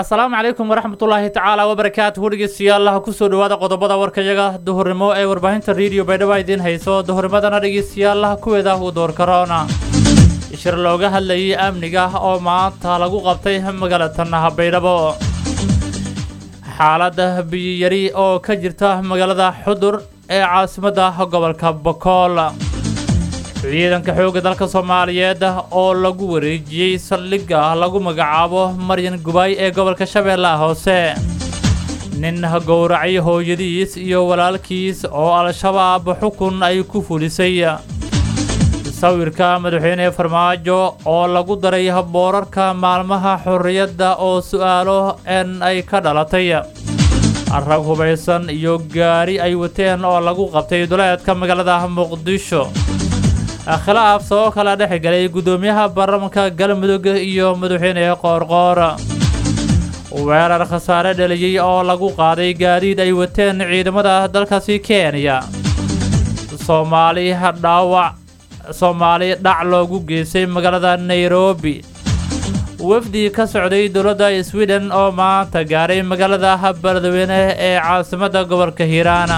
asalaamu calaykum waraxmatullaahi tacaala wabarakaatuhu dhegeystayaal kusoo dhawaada qodobada warkayaga duhurnimo ee warbaahinta rediyo baydhabo idiin hayso duhurnimadana dhegeystayaal kuweeda uu door karoona shir looga hadlayay amniga oo maanta lagu qabtay magaalatan baydhabo xaalada biyiyari oo ka jirta magaalada xudur ee caasimadda gobolka bokool ciidanka xoogga dalka soomaaliyeed oo lagu wareejiyey saldhigga lagu magacaabo maryan gubaay ee gobolka shabeellaha hoose nin gowracay hooyadiis iyo walaalkiis oo al-shabaab xukun ay ku fulisay sawirka madaxweyne farmaajo oo lagu daray boorarka maalmaha xorriyadda oo su'aalo en ay ka dhalatay rag hubaysan iyo gaari ay wateen oo lagu qabtay duleedka magaalada muqdisho khilaaf soo kala dhex galay guddoomiyaha baarlamanka galmudug iyo madaxweyne qoorqoor weerar khasaare dhaliyey oo lagu qaaday gaadiid ay wateen ciidamada dalkaasi kenya soomaali dhaawac soomaali dhac loogu geystay magaalada nairobi wafdi ka socday dowladda sweden oo maanta gaaray magaalada beledweyne ee caasimadda gobolka hiiraan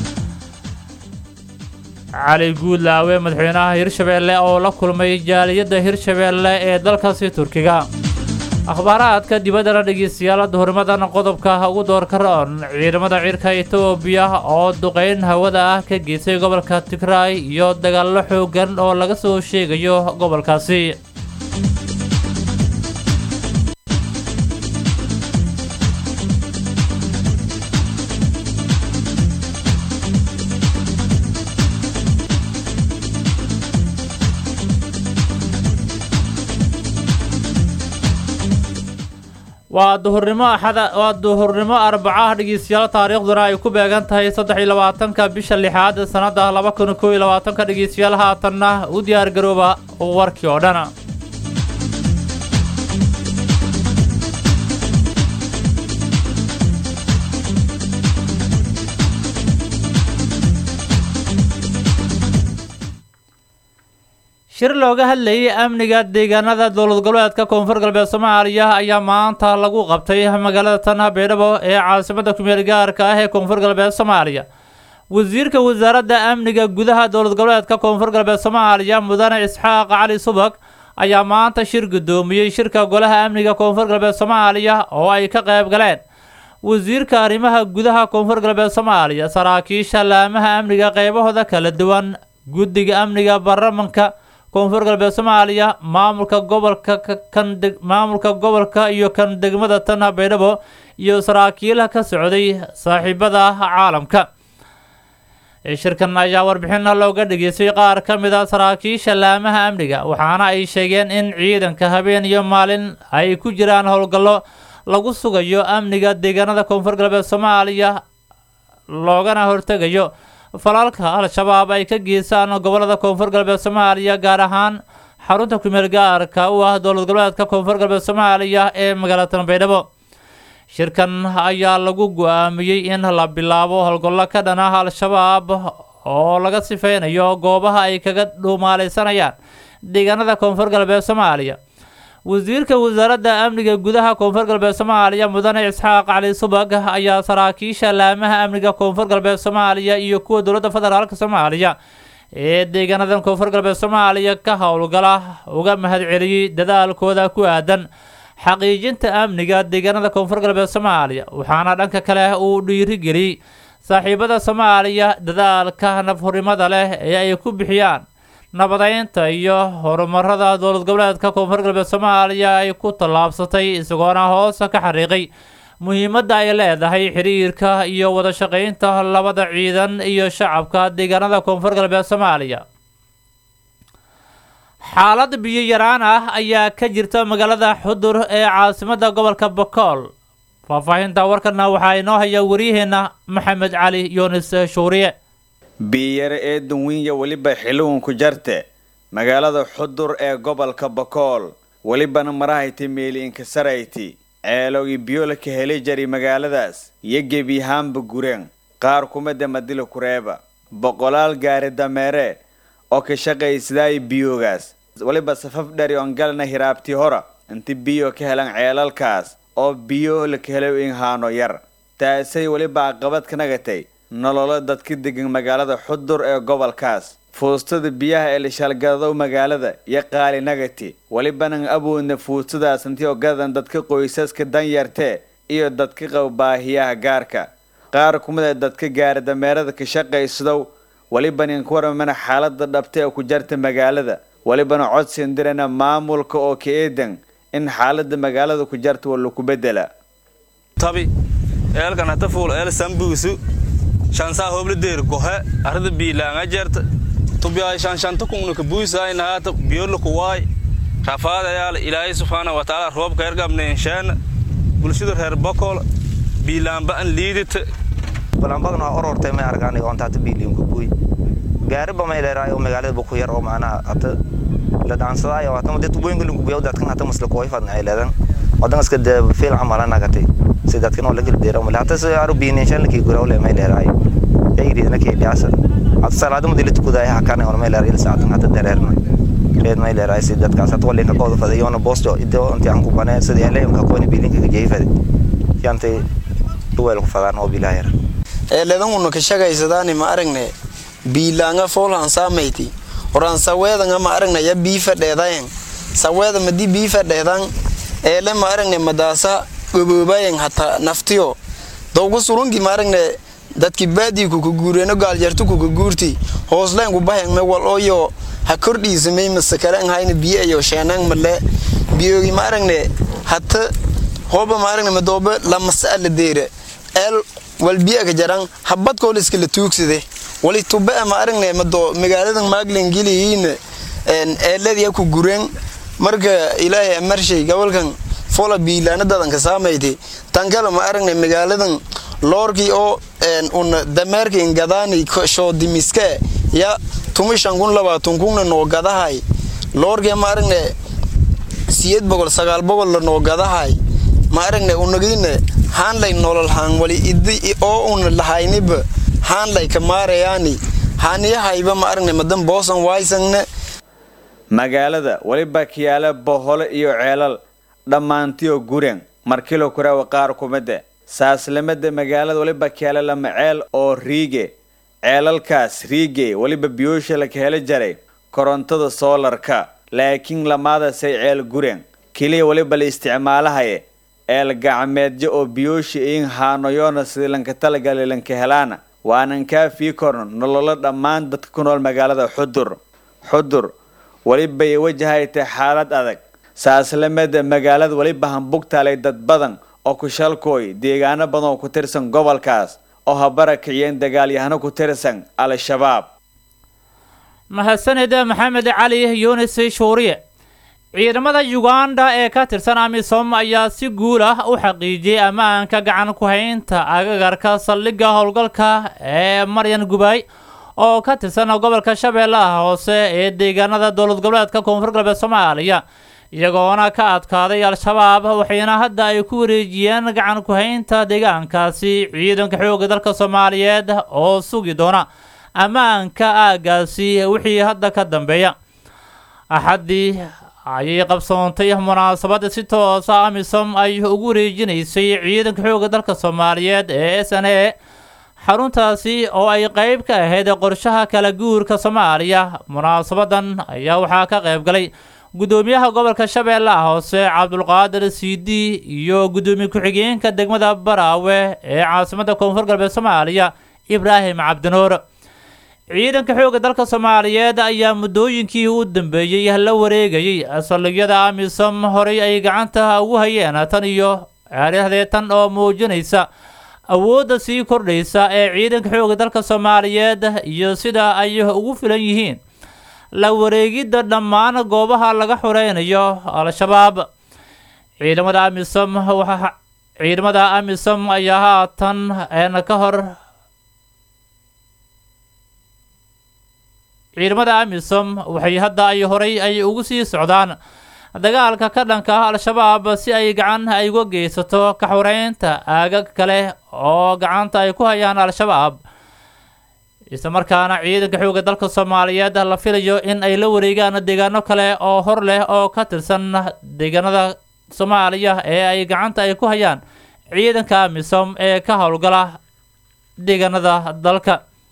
cali guudlaawe madaxweynaha hirshabeelle oo la kulmay jaaliyadda hirshabeelle ee dalkaasi turkiga akhbaaraadka dibaddana dhegeystayaal duhurnimadan qodobka ugu doorka roon ciidamada cirka etoobiya oo duqayn hawada ah ka geystay gobolka tigraay iyo dagaallo xoogan oo laga soo sheegayo gobolkaasi waa duhurnimo axada waa duhurnimo arbacaha dhegeystayaal taariikhduna ay ku beegan tahay saddex iyo labaatanka bisha lixaad sannadda laba kun kow iyo labaatanka dhegeystayaal haatanna u diyaar garooba warkii oo dhan shir looga hadlayay amniga deegaanada dowlad goboleedka koonfur galbeed soomaaliya ayaa maanta lagu qabtay magaalada tan baydhabo ee caasimadda kumeel gaarka ah ee koonfur galbeed soomaaliya wasiirka wasaaradda amniga gudaha dowlad goboleedka koonfur galbeed soomaaliya mudane isxaaq cali subag ayaa maanta shir guddoomiyey shirka golaha amniga koonfur galbeed soomaaliya oo ay ka qayb galeen wasiirka arrimaha gudaha koonfur galbeed soomaaliya saraakiisha laamaha amniga qaybahooda kala duwan guddiga amniga baarlamanka koonfur galbeed soomaaliya maamulka gobolka kan maamulka gobolka iyo kan degmada tan baydhabo iyo saraakiilaha ka socday saaxiibada caalamka shirkan ayaa warbixina looga dhageystay qaar ka mid a saraakiisha laamaha amniga waxaana ay sheegeen in ciidanka habeen iyo maalin ay ku jiraan howlgallo lagu sugayo amniga deegaanada koonfur galbeed soomaaliya loogana hortegayo falaalka al-shabaab ay ka geystaan gobolada koonfur galbeed soomaaliya gaar ahaan xarunta kumeel gaarka u ah dowlad goboleedka koonfur galbeed soomaaliya ee magaalada baydhabo shirkan ayaa lagu go-aamiyey in la bilaabo howlgallo ka dhan ah al-shabaab oo laga sifeynayo goobaha ay kaga dhuumaaleysanayaan deegaanada koonfur galbeed soomaaliya wasiirka wasaaradda amniga gudaha koonfur galbeed soomaaliya mudane isxaaq cali subag ayaa saraakiisha laamaha amniga koonfur galbeed soomaaliya iyo kuwa dowladda federaalk soomaaliya ee deegaanadan koonfur galbeed soomaaliya ka howlgala uga mahadceliyey dadaalkooda ku aadan xaqiijinta amniga deegaanada koonfur galbeed soomaaliya waxaana dhanka kale uu dhiirigeliyey saaxiibada soomaaliya dadaalka nafhurimada leh ee ay ku bixiyaan nabadeynta iyo horumarada dowlad goboleedka koonfur galbeed soomaaliya ay ku tallaabsatay isagoona hoosa ka xariiqay muhiimadda ay leedahay xiriirka iyo wada shaqaynta labada ciidan iyo shacabka deegaanada koonfur galbeed soomaaliya xaalad biyo yaraan ah ayaa ka jirta magaalada xudur ee caasimadda gobolka bokool faahfaahinta warkana waxaa inoo haya waryaheena maxamed cali yunis shuuriye biyare ee dunwinya weliba xiliwanku jarte magaalada xudur ee gobolka bokool welibana marahayti meeliinkasarayti ceelogii biyola ka heli jari magaaladaas iyo gebiyahaanba gureen qaar kumada madila kureeba boqolaal gaari dameere oo ka shaqaysadaayi biyoogaas weliba safaf dhari oon galna hiraabtii hora inti biyo ka helan ceelalkaas oo biyo laka helay in haano yar taasay weliba caqabad ka nagatay nololo dadka degan magaalada xudur ee gobolkaas fuustada biyaha ee lishaalgadadow magaalada iyo qaali nagati welibanan awoodna fuustadaas intii ogadan dadka qoysaska danyartee iyo dadka qaba baahiyaha gaarka qaar kumid a dadka gaari dameerada ka shaqaysadow welibanan ku warmana xaalada dhabta ee ku jarta magaalada welibana codsin dirana maamulka oo ka eedan in xaalada magaalada ku jarta waa laku bedela tabi eelkan hata fuul eel sambuusu shansaa hobladeer gohe arada biilaanga jeerta tubiyaay shanshanta kungna ka buusaay nahaata biyolo kuwaay rafaadayaal ilaahay subxaana wa tacaala roobka ergamneensheena bulshada reer bokol biilaamba an liidita balanbagna waa orortay may argaan oonta hata biiliimka buuy gaariba may dheeraay oo magaalada buku yar oo macnaha hata la dhaansadaayo hata mudee tubooyinka lagu buuya dadkan hata masla kuway fadna ay leedan wadan iska dee fiil camala nagatay si dadkan oo lakala deera male hata si aru biininshan lakii gurawle may dheeraay yayridna kii dhiyaasa hata salaada mudee la tukudaaya hakane on may dheeraay ilsaatan hata dareerna reed may dheeraay si dadkaas hata walinka kooda faday yoona boosto ido intii aan ku banee sidii eleemka kooni biilinka ka jeey faday yantay duweel ku fadaan oo bilaayar eeledanuna ka shagaysadaani ma aragne biilaanga foolhan saamayti horan saweedanga ma aragne ya bii fadheedayen saweeda madi bii fadheedan eele ma aragne madaasa goboobayen hata naftiyo dowgu surungi ma aragne dadki baadii kuka guureeno gaaljartu kuka guurti hoosleen kubahen me wal oyo ha kordhiisamay masakalen hayna biyo ayo sheenan male biyogi ma aragne hata hooba ma aragne madoobe lamasa la deere eel wal biyaga jaran habad kool iskala tuugsade wali tube ma aragne mado magaaladan maaglen geliyiin eeladii ku gureen marka ilaahay amarshay gobolkan fola biilaana dadanka saamayti tan kale ma aragne magaaladan loorkii oo un dameerka ingadaani shoo dimiske ya tumishan kun labaatan kunna noo gadahay loorkii ma aragne siyeed boqol sagaal boqol la noo gadahay ma aragne unagiine haanlay nolol haan wali idi oo un lahayniba haanlay ka maarayaani haaniyahayba ma aragne madan boosan waysangne magaalada weliba kiyaale bohole iyo ceelal dhammaantiyo guren markilo kurawa qaar kumide saaslamada magaalada weliba kiyaale lama ceel oo riige ceelalkaas riige weliba biyoosha laka helo jaray korontada soolarka laakiin lamaadasay ceel guren keliya weliba la isticmaalahaye eel gacmeedyo oo biyoosha iin haanoyoona sidii lanka talagali lanka helaana waanan kaa fii korno nololo dhammaan dadka ku nool magaalada xudur xudur welibay wajahaytay xaalad adag saaslamada magaalada weliba hambugtaalay dad badan oo kushalkooy deegaano badan oo ku tirsan gobolkaas oo habara kiciyeen dagaalyahano ku tirsan al-shabaab mahadsanida maxamed cali yunis shuuriye ciidamada uganda ee ka tirsan amisom ayaa si guul ah u xaqiijiyey ammaanka gacan ku haynta agagarka saldhigga howlgalka ee maryan gubay oo ka tirsan gobolka shabeellaha hoose ee deegaanada dowlad goboleedka koonfur galbeed soomaaliya iyagoona ka adkaaday al-shabaab waxayna hadda ay ku wareejiyeen gacan ku haynta deegaankaasi ciidanka xoogga dalka soomaaliyeed oo sugi doona ammaanka aagaasi wixii hadda ka dambeeya axaddii ayay qabsoontay munaasabad si toosa amisom ay ugu wareejinaysay ciidanka xoogga dalka soomaaliyeed ee s n a xaruntaasi oo ay qeyb ka ahayd qorshaha kala guurka soomaaliya munaasabadan ayaa waxaa ka qayb galay guddoomiyaha gobolka shabeellaha hoose cabdulqaadir siidi iyo guddoomiye ku-xigeenka degmada baraawe ee caasimadda koonfur galbeed soomaaliya ibraahim cabdinuur ciidanka xoogga dalka soomaaliyeed ayaa muddooyinkii u dambeeyey la wareegayay saldhigyada amisom horay ay gacanta ugu hayeen tan iyo ceeryadeetan oo muujinaysa awoodda sii kordhaysa ee ciidanka xoogga dalka soomaaliyeed iyo sida ay ugu filan yihiin la wareegidda dhammaan goobaha laga xureynayo al-shabaab ciidamada amisom waxa ciidamada amisom ayaa haatan een ka hor ciidamada amisom waxay hadda ay horay ay ugu sii socdaan dagaalka ka dhanka ah al-shabaab si ay gacan ay uga geysato ka xoreynta aagag kale oo gacanta ay ku hayaan al-shabaab isla markaana ciidanka xoogga dalka soomaaliyeed la filayo in ay la wareegaan deegaano kale oo hor leh oo ka tirsan deegaanada soomaaliya ee ay gacanta ay ku hayaan ciidanka amisom ee ka howlgala deegaanada dalka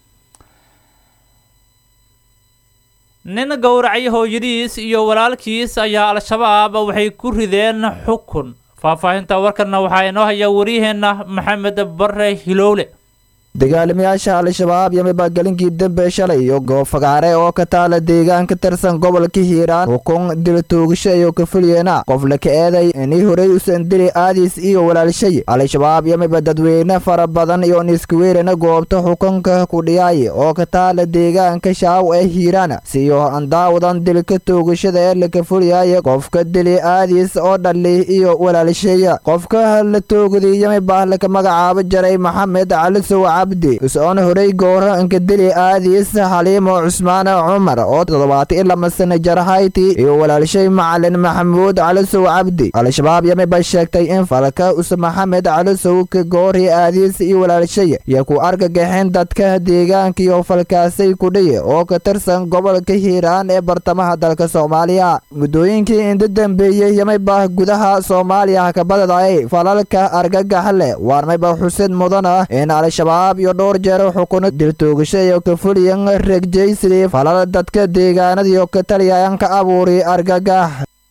nin gowracay hooyadiis iyo walaalkiis ayaa al-shabaab waxay ku rideen xukun faahfaahinta warkanna waxaa inoo haya waryaheena maxamed bare hilowle dagaalamayaasha al-shabaab yamiba galinkii dambe shalay iyo goob fagaare oo ka taala deegaan ka tirsan gobolka hiiraan xukun dil toogasho iyo kafulyeena qof la ka eeday inii horey usan dili aadis iyo walaalshay al-shabaab yamiba dadweyne fara badan iyo niskuweerana goobta xukunka kudhiyaay oo ka taala deegaanka shaaw ee hiiraan siyo andaawadan dilka toogashada ee la kafulyaaya qofka dili aadis oo dhali iyo walaalshaya qofka la toogday yamiba laka magacaabo jaray maxamed calisow cabdi is-oon horey gooro inkadili aadiis xaliimo cusmaan cumar oo toddobaatan iyo lama sana jarhayti iyo walaalshay macalin maxamuud calisow cabdi al-shabaab yamiba sheegtay in falka us maxamed calisow ka goori aadiis iyo walaalshay iyo ku argagaxeen dadka deegaanka iyo falkaasay kudhiy oo ka tirsan gobolka hiiraan ee bartamaha dalka soomaaliya muddooyinkii inta dambeeyey yamiba gudaha soomaaliya kabadaday falalka argagax leh waarmayba xusid mudana in al-shabaab iyo dhowr jeer xukuno diltoogasho iyo kafuliyan regjaysidii falal dadka deegaanadiyo ka taliyayan ka abuuri argagax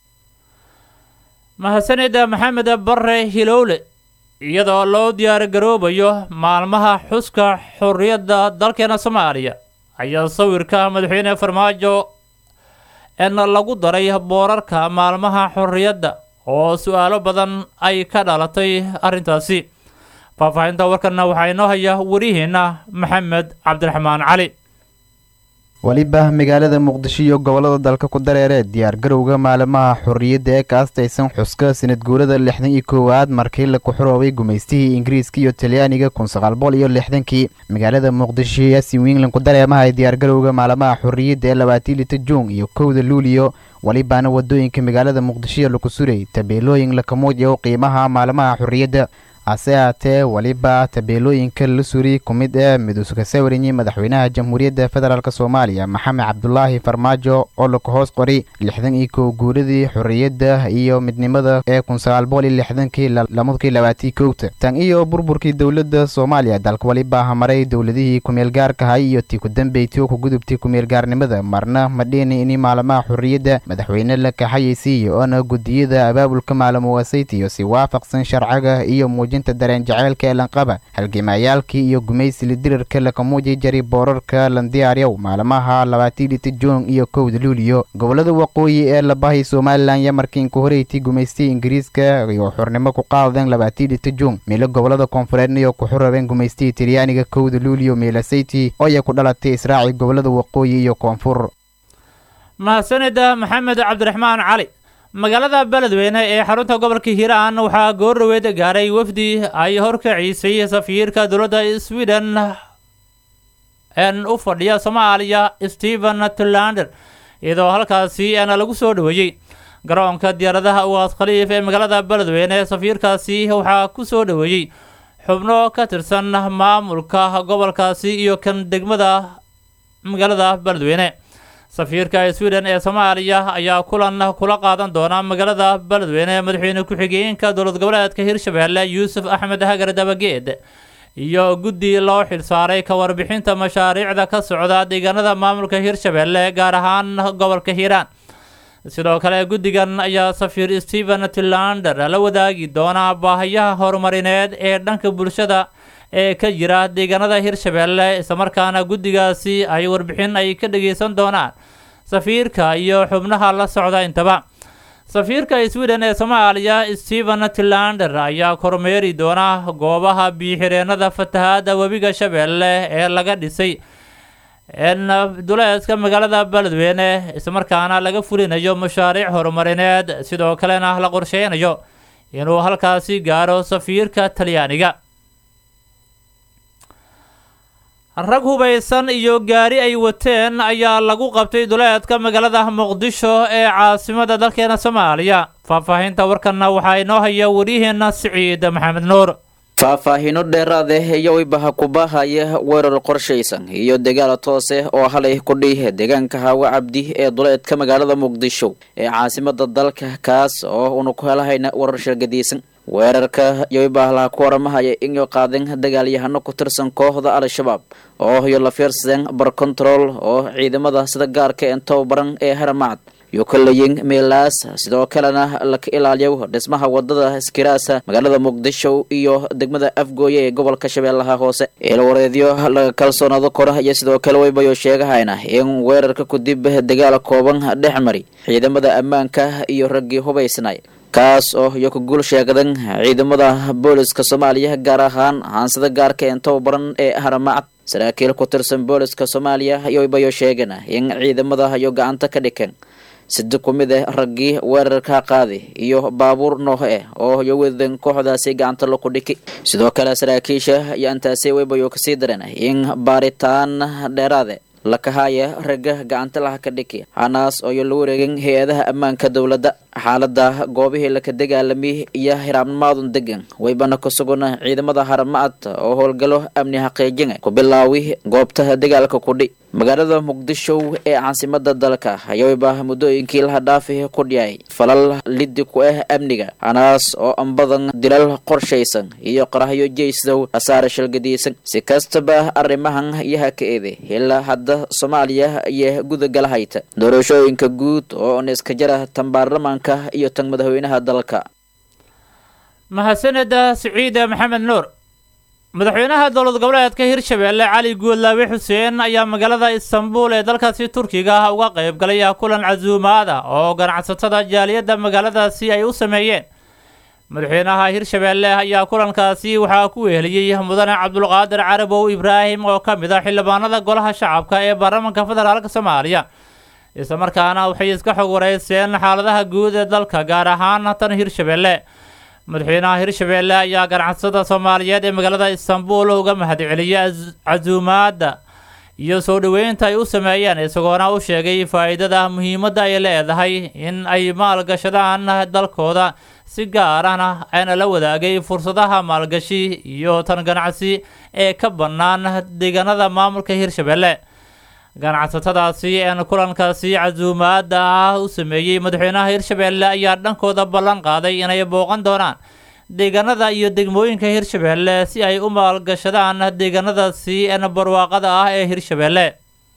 mahadsanida maxamed bare hilowle iyadoo loo diyaargaroobayo maalmaha xuska xorriyadda dalkeena soomaaliya ayaa sawirka madaxweyne farmaajo en lagu daray boorarka maalmaha xorriyadda oo su-aalo badan ay ka dhalatay arrintaasi faahfaahinta warkanna waxaa inoo haya warihiina maxamed cabdiraxmaan cali weliba magaalada muqdisho iyo gobolada dalka ku dareere diyaar garowga maalmaha xorriyadda ee ka astaysan xuska sanad guurada lixdan iyo koowaad markii la kuxuroobay gumaystihii ingiriiska iyo talyaaniga kun sagaal boqol iyo lixdankii magaalada muqdisho iyo sin wingland ku dareemahay diyaar garowga maalmaha xorriyadda ee labaatii lita juun iyo kowda luuliyo welibaana wadooyinka magaalada muqdisho laku suray tabeelooyin lakamuujiyo qiimaha maalmaha xorriyadda hase haatee weliba tabeelooyinka la suri ku mid ee miduuska sawiranyay madaxweynaha jamhuuriyadda federaalk soomaaliya maxamed cabdulaahi farmaajo oo laku hoos qori lixdan iyo kow guuradii xorriyadda iyo midnimada ee kun sagaal boqol iyo lixdankii lamadkii labaatii kowta tan iyo burburkii dowladda soomaaliya dalka weliba hamaray dowladihii kumeel gaarkahay iyo tii ku dambeyti ku gudubtay kumeel gaarnimada marna madhiini ini maalmaha xorriyadda madaxweyne la kaxayaysiiya oona gudiyada abaabulka maalamuwaasaytiyo si waafaqsan sharciga iyo muuj dareen jaceylka ee lanqaba halgemayaalkii iyo gumaysili dirarka lakamuuji jari boorarka landiyaaryow maalmaha labaatii lita juun iyo kowda luuliyo gobolada waqooyi ee labahay somalilan iyo markiinku horeyti gumaystay ingiriiska iyo xurnimo ku qaadeen labaatii lita juun meelo gobolada koonfureedna iyo ku xurabeen gumaystihii talyaaniga kowda luuliyo meelasayti oo ay ku dhalatay israaci gobolada waqooyi iyo koonfur mahadsanida maxamed cabdiraxmaan cali magaalada beledweyne ee xarunta gobolka hiiraan waxaa goordhaweed gaaray wafdi ay horkaciisay safiirka dowladda sweden n u fadhiya soomaaliya stephen tlander iyadoo halkaasi ana lagu soo dhoweeyey garoonka diyaaradaha uwaas khaliif ee magaalada beledweyne safiirkaasi waxaa ku soo dhoweeyey xubno ka tirsan maamulka gobolkaasi iyo kan degmada magaalada beledweyne safiirka sweden ee soomaaliya ayaa kulan kula qaadan doona magaalada beledweyne madaxweyne ku-xigeenka dowlad goboleedka hirshabeelle yuusuf axmed hagar dabageed iyo guddi loo xilsaaray ka warbixinta mashaariicda ka socda deegaanada maamulka hirshabeelle gaar ahaan gobolka hiiraan sidoo kale guddigan ayaa safiir stephen tilander la wadaagi doona baahayaha horumarineed ee dhanka bulshada ee ka jira deegaanada hirshabeelle islamarkaana guddigaasi ay warbixin ay ka dhageysan doonaan safiirka iyo xubnaha la socda intaba safiirka sweden ee soomaaliya stephen tilander ayaa kormeeri doona goobaha biixireenada fatahaada webiga shabeelle ee laga dhisay n duleedka magaalada beledweyne islamarkaana laga fulinayo mashaariic horumarineed sidoo kalena la qorsheynayo inuu halkaasi gaaro safiirka talyaaniga rag hubaysan iyo gaari ay wateen ayaa lagu qabtay duleedka magaalada muqdisho ee caasimada dalkeena soomaaliya faahfaahinta warkanna waxaa inoo haya waryaheena siciid maxamed nuur faahfaahino dheeraade iyo weybaha kubahaya weerar qorshaysan iyo dagaal toose oo halay ku dhiih deegaanka haawe cabdi ee duleedka magaalada muqdisho ee caasimada dalka kaas oo una ku helahayna warar shargadiisan weerarka yoybaahlaha ku waramahaya inyo qaadeen dagaalyahano ku tirsan kooxda al-shabaab oo iyo la fiirsadeen bar control oo ciidamada sida gaarka ee tababaran ee haramacad iyo kalayin meelaas sidoo kalena laka ilaaliyo dhismaha wadada iskiraasa magaalada muqdisho iyo degmada afgooye ee gobolka shabeellaha hoose eelwareedyo laga kalsoonaado kora iyo sidoo kale weybayo sheegahayna in weerarka kudib dagaal kooban dhex mari ciidamada ammaanka iyo raggii hubaysnay kaas oo iyo ku guul sheegdan ciidamada booliska soomaaliya gaar ahaan haansida gaarka ee tababaran ee haramacad saraakiil ku tirsan booliska soomaaliya yoybayo sheegeen in ciidamada iyo gacanta ka dhikeen sida ku mid ah raggii weerarka qaadi iyo baabuur nooh eh oo iyo wedan kooxdaasi gacanta laku dhiki sidoo kale saraakiisha iyo intaasi weybayo kasii dareen in baaritaan dheeraade lakahaya ragga gacanta laha ka dhiki hanaas oo iyo la wareegin hay-adaha ammaanka dowladda xaalada goobihii laka dagaalami iyo hiraabnimaadun degan weybana ku sugan ciidamada haramacad oo howlgalo amni xaqiijina ku bilaawi goobta dagaalka kudhi magaalada muqdisho ee caasimada dalka ayaweyba muddooyinkii laha dhaafi ku dhiyay falal lidi ku ah amniga hanaas oo anbadan dilal qorshaysan iyo qarahyo jeysow hasaare shalgadiisan si kastaba arrimahan yaha ka eede ilaa hadda soomaaliya iyo gudagalahayta doorashooyinka guud oo niska jara tan baarlamaanka iyo tan madaxweynaha dalka mahadsaneda siciide maxamed nuur madaxweynaha dowlad goboleedka hirshabeelle cali guudlaawe xuseen ayaa magaalada istanbul ee dalkaasi turkiga ah uga qayb galay kulan casuumaada oo ganacsatada jaaliyadda magaaladaasi ay u sameeyeen madaxweynaha hirshabeelle ayaa kulankaasi waxaa ku weheliyey mudane cabdulqaadir carabow ibraahim oo ka mid ah xildhibaanada golaha shacabka ee baarlamaanka federaalk soomaaliya islamarkaana waxay iska xog wareyseen xaaladaha guud ee dalka gaar ahaan tan hirshabeelle madaxweynaha hirshabeelle ayaa ganacsatada soomaaliyeed ee magaalada istanbul uga mahadceliyay casuumaadda iyo soo dhoweynta ay u sameeyeen isagoona u sheegay faa-iidada muhiimadda ay leedahay in ay maalgashadaan dalkooda si gaar ahna ayna la wadaagay fursadaha maalgashi iyo tan ganacsi ee ka bannaan deegaanada maamulka hirshabeelle ganacsatadaasi een kulankaasi casuumaada ah u sameeyey madaxweynaha hirshabeelle ayaa dhankooda ballan qaaday inay booqan doonaan deegaanada iyo degmooyinka hirshabeelle si ay u maalgashadaan deegaanadaasi een barwaaqada ah ee hirshabeelle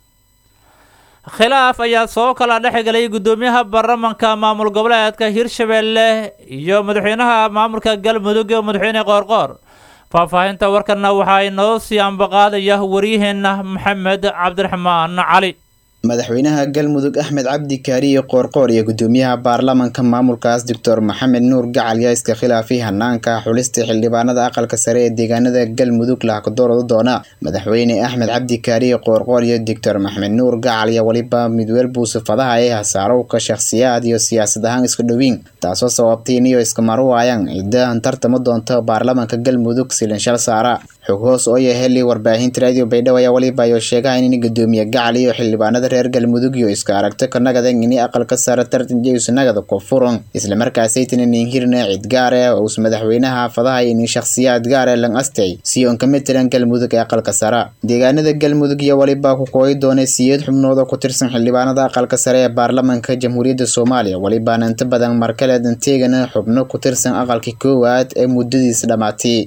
khilaaf ayaa soo kala dhexgelay guddoomiyaha baarlamanka maamul goboleedka hirshabeelle iyo madaxweynaha maamulka galmudug ee madaxweyne qoorqoor faahfaahinta warkana waxaa inoo sii ambaqaadaya waryaheena maxamed cabdiraxmaan cali madaxweynaha galmudug axmed cabdi kaariye qoorqoor iyo gudoomiyaha baarlamanka maamulkaas doctor maxamed nuur gacal yaa iska khilaafay hanaanka xulista xildhibaanada aqalka sare ee deegaanada galmudug lahakadoorada doona madaxweyne axmed cabdi kaariye qoorqoor iyo doctor maxamed nuur gacal iyo weliba midweel buusufadaha ee hasaarowka shakhsiyaad iyo siyaasad ahaan iska dhowiin taasoo sababtay iniyo iskamaru waayaan cidda tartama doonta baarlamanka galmudug silinshal saara xog hoos oo yaheli warbaahinta raadiyo baydhabo ayaa weliba ayoo sheegahayn in gudoomiye gacal iyo xildhibaanada reer galmudug iyo iska aragto ka nagadan ini aqalka sare tartan jeyus nagada ku furan islamarkaasaytan inin hirna cid gaar ah ous madaxweynaha fadaha ini shakhsiyaad gaar ah lan astay si oon kama tiran galmudug ee aqalka sare deegaanada galmudug iyo weliba ku kooyi doona siyeed xubnood oo ku tirsan xildhibaanada aqalka sare ee baarlamanka jamhuuriyadda soomaaliya welibaana inta badan markaleedan teegana xubno ku tirsan aqalka koowaad ee muddadiis dhammaatay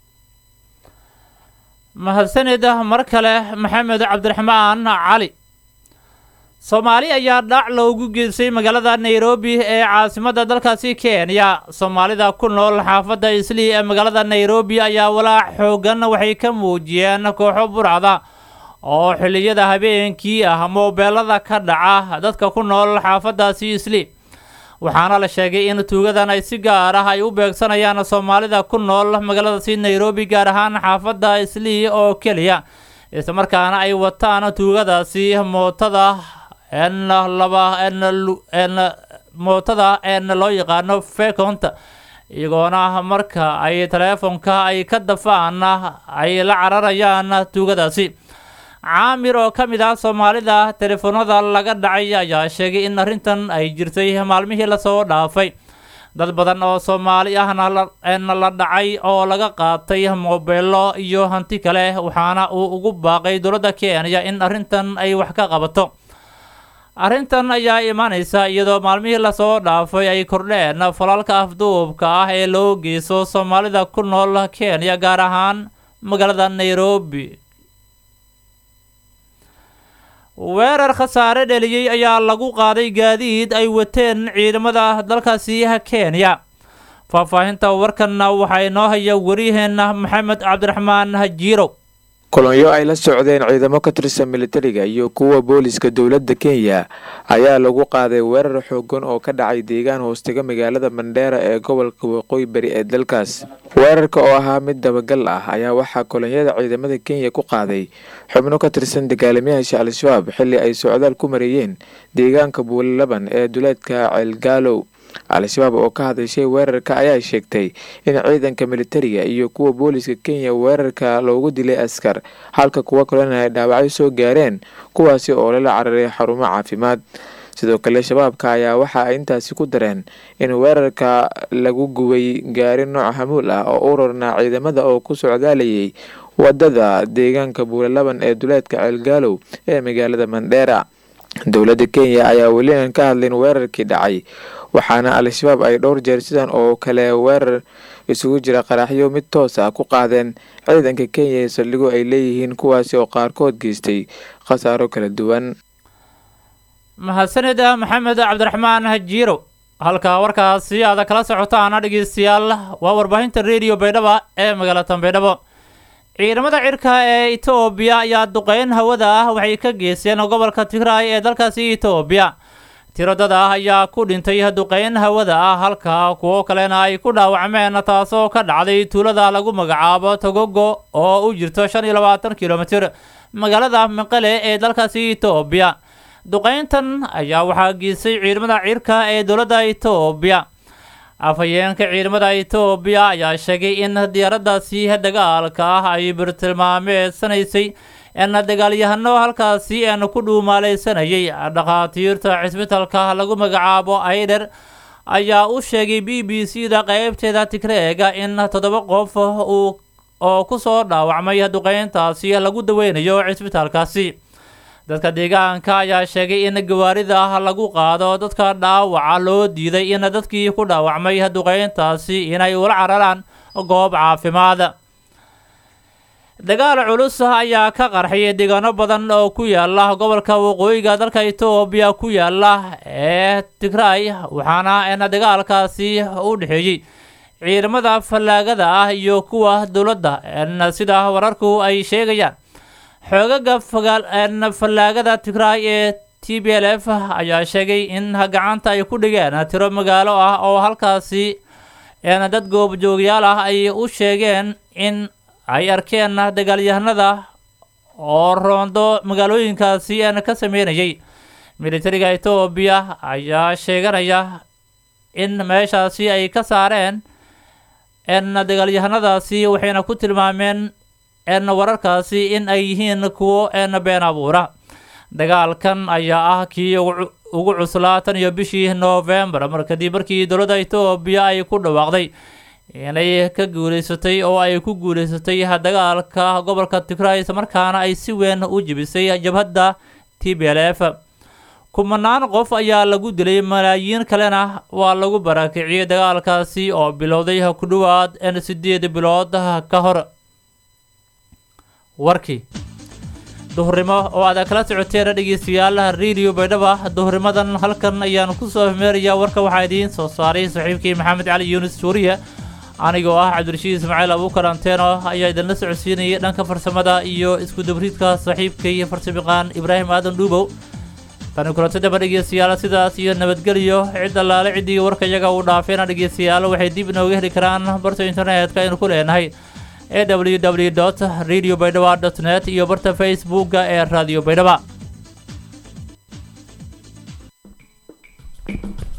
mahadsanida mar kale maxamed cabdiraxmaan cali soomaali ayaa dhac loogu geystay magaalada nairobi ee caasimada dalkaasi kenya soomaalida ku nool xaafadda islii ee magaalada nairobi ayaa walaac xoogan waxay ka muujiyeen kooxo burcda oo xilliyada habeenkii ah moobeelada ka dhaca dadka ku nool xaafadaasi islii waxaana la sheegay in tuugadan ay si gaar ah ay u beegsanayaan soomaalida ku nool magaaladaasi nairobi gaar ahaan xaafadda islii oo keliya islamarkaana ay wataan tuugadaasi mootada n laba n mootada n loo yaqaano feconta iyagoona marka ay taleefonka ay ka dafaan ay la cararayaan tuugadaasi caamir oo ka mid ah soomaalida telefoonada laga dhacay ayaa sheegay in arrintan ay jirtay maalmihii lasoo dhaafay dad badan oo soomaali ahna la dhacay oo laga qaatay moobeelo iyo hanti kale waxaana uu ugu baaqay dowladda kenya in arrintan ay wax ka qabato arrintan ayaa imaanaysa iyadoo maalmihii lasoo dhaafay ay kordheen falalka afduubka ah ee loo geyso soomaalida ku nool kenya gaar ahaan magaalada nairobi weerar khasaare dheliyey ayaa lagu qaaday gaadiid ay wateen ciidamada dalkaasi kenya faahfaahinta warkanna waxaa inoo haya waryaheena maxamed cabdiraxmaan hajiirow kolonyo ay la socdeen ciidamo ka tirsan militariga iyo kuwa booliska dowladda kenya ayaa lagu qaaday weerar xoogan oo ka dhacay deegaan hoostiga magaalada mandheera ee gobolka waqooyi bari ee dalkaas weerarka oo ahaa mid dabagal ah ayaa waxaa kolonyada ciidamada kenya ku qaaday xubno ka tirsan dagaalamayaasha al-shabaab xilli ay socdaal ku mareeyeen deegaanka buulilaban ee duleedka ceelgaalow al-shabaab oo ka hadashay weerarka ayaa sheegtay in ciidanka militariga iyo kuwa booliska kenya weerarka loogu dilay askar halka kuwo kalena ay dhaawacyo soo gaareen kuwaasi oo lala cararay xarumo caafimaad sidoo kale shabaabka ayaa waxa ay intaasi ku dareen in weerarka lagu gubay gaari nooc hamuul ah oo u rarnaa ciidamada oo ku socdaalayay wadada deegaanka buulalaban ee duleedka ceelgaalow ee magaalada mandheera dowladda kenya ayaa weli aan ka hadlin weerarkii dhacay waxaana al-shabaab ay dhowr jeer sidan oo kale weerar isugu jira qaraxyo mid toos ah ku qaadeen ciidanka kenya ee saldhigo ay leeyihiin kuwaasi oo qaarkood geystay khasaaro kala duwan mahadsanida maxamed cabdiraxmaan hajiirow halka warkaasi aada kala socotaana dhegeystayaal waa warbaahinta rediyo baydhaba ee magaalada baydhabo ciidamada cirka ee etoobiya ayaa duqeyn hawada ah waxay ka geysteen gobolka tigraay ee dalkaasi etoobiya tiro dad ah ayaa ku dhintay duqeyn hawada ah halka kuwo kalena ay ku dhaawacmeen taasoo ka dhacday tuulada lagu magacaabo togogo oo u jirto shan iyo labaatan kilomitir magaalada miqale ee dalkaasi etoobiya duqeyntan ayaa waxaa geystay ciidamada cirka ee dowladda etoobiya afhayeenka ciidamada etoobiya ayaa sheegay in diyaaraddaasi dagaalka ah ay birtilmaameedsanaysay en dagaalyahano halkaasi een ku dhuumaaleysanayay dhakhaatiirta cisbitalka lagu magacaabo aider ayaa u sheegay b b c da qeybteeda tigreega in toddoba qof uu oo kusoo dhaawacmay duqeyntaasi lagu daweynayo cisbitaalkaasi dadka deegaanka ayaa sheegay in gawaarida lagu qaado dadka dhaawaca loo diiday in dadkii ku dhaawacmay duqeyntaasi inay ula cararaan goob caafimaad dagaal culus ayaa ka qarxay deegaano badan oo ku yaala gobolka waqooyiga dalka etoobiya ku yaala ee tigraay waxaana n dagaalkaasi u dhexeeyey ciidamada fallaagada ah iyo kuwa dowladda n sida wararku ay sheegayaan xoogaga fallaagada tigraay ee t b l f ayaa sheegay in gacanta ay ku dhigeen tiro magaalo ah oo halkaasi n dad goobjoogyaal ah ay u sheegeen in ay arkeen dagaalyahanada oo roondo magaalooyinkaasi n ka sameynayay militariga etoobiya ayaa sheeganaya in meeshaasi ay ka saareen n dagaalyahanadaasi waxayna ku tilmaameen n wararkaasi in ay yihiin kuwo n been abuura dagaalkan ayaa ah kii ugu cuslaa tan iyo bishii noofembar mar kadib markii dowladda etoobiya ay ku dhawaaqday inay ka guuleysatay oo ay ku guuleysatay dagaalka gobolka tigray islamarkaana ay si weyn u jebisay jabhadda t b l f kumanaan qof ayaa lagu dilay malaayiin kalena waa lagu barakiciyey dagaalkaasi oo bilowday ku dhowaad n sideed bilood ka hor warkii duhurnimo oo aad kala socoteen dhegeystayaal radio baydhaba duhurnimadan halkan ayaan kusoo hmeerayaa warka waxaa idiin soo saaray saxiibkii maxamed cali yuunus suuriya anigoo ah cabdirashiid ismaaciil abuukar anteeno ayaa idinla socodsiinayay dhanka farsamada iyo isku dabriidka saaxiibkay farsamiqaan ibraahim aadan dhuubow tani kulantadaba dhegeystayaal sidaas iyo nabadgelyo cid allaale ciddii warka iyaga uu dhaafeena dhegeystayaal waxay dib inooga heli karaan barta internetka aynu ku leenahay e w w dot radio baydhaba dot net iyo barta facebooka ee radio baydhaba